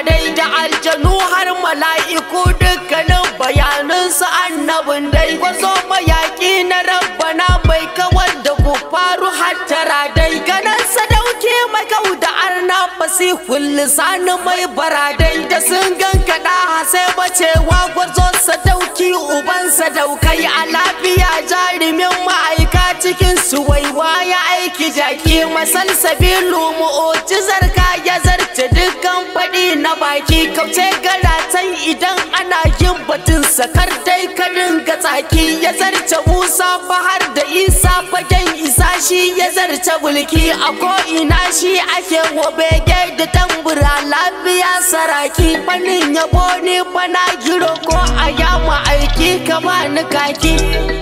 dai da aljanu har mala'iku dukkanin bayanansu annabin dai gwazo mayaki na rabbana mai kawar da ku faru hattara dai ganin sadauki mai kau da arna fasihul lisani mai baradai da sun gankaɗa sai bacewa gwazo sadauki uban sadaukai a lafiya jarumin ma'aika cikin su waiwa ya aiki jaki masal sabilu mu'ujizar ka ya zarce dukkan faɗi na baki kauce garatan idan ana yin batun sakar dai ka dinga tsaki ya zarce musa fahar da isa fagen isa shi ya zarce bulki a ko'ina shi ake wabege da tambura lafiya saraki fannin yabo ne bana giro ko a yama aiki ka bani kaki